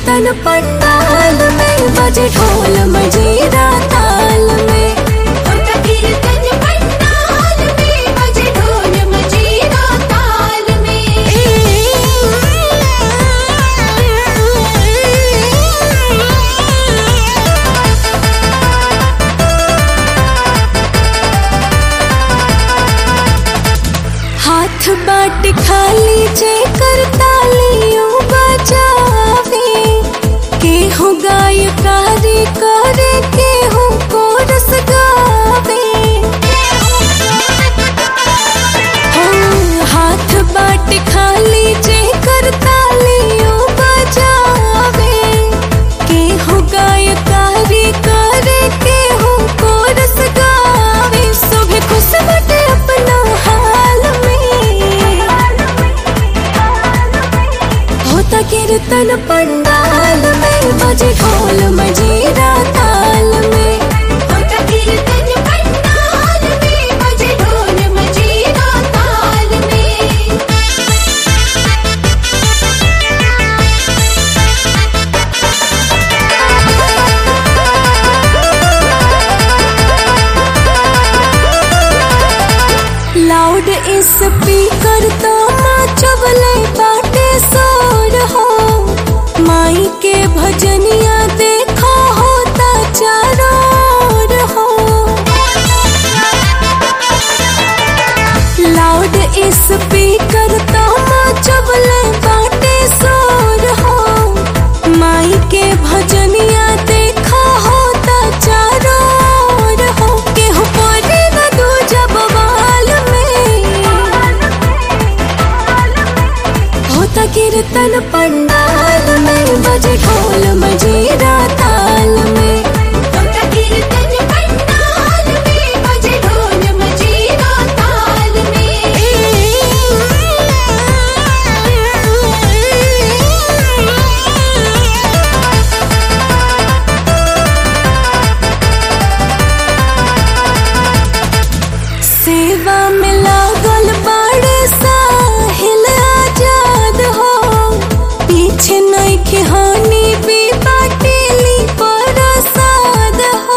कीर्तन पंडाल में बजे ढोल मजीरा ताल में होता कीर्तन पंडाल में बजे ढोल मजीरा ताल हाथ बाट खाली जे कर तालियों बजावे केहू गायकारी करे केहू कोरस गावे हो हाथ बाट खाली जे कर तालियों बजावे केहू गायकारी करे केहू कोरस गावे सुबह खुश बटे अपना हाल में होता कीर्तन पंडाल में बजे ढोल मजीरा ताल में होता कीर्तन पंडाल में बजे ढोल मजीरा ताल में लाउड स्पीकर तो चबले बाटे सोर हो माई के भजनिया देखो होता चारों ओर हो लाउड स्पीकर तो चबले बाटे सोर हो माई के भजनिया देखो होता चारों ओर हो केहू पड़े न दूजा बवाल में होता कीर्तन पंडाल में बजे ढोल मजीरा ताल में होता कीर्तन पंडाल में बजे ढोल मजीरा ताल सेवा में लागल बाड़े साहिल आजाद हो पीछे नहीं खिहानी भी बाटेली प्रसाद हो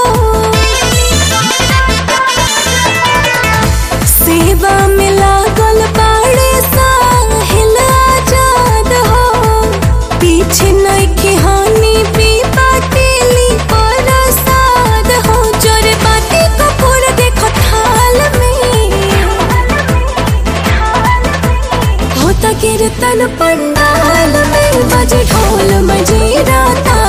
सेवा में लागल बाड़े साहिल आजाद हो पीछे नहीं खिहानी भी बाटेली प्रसाद हो जोरे बाटे कपूर देखो थाल में होता कीर्तन पंडाल में बजे ढोल मजीरा ताल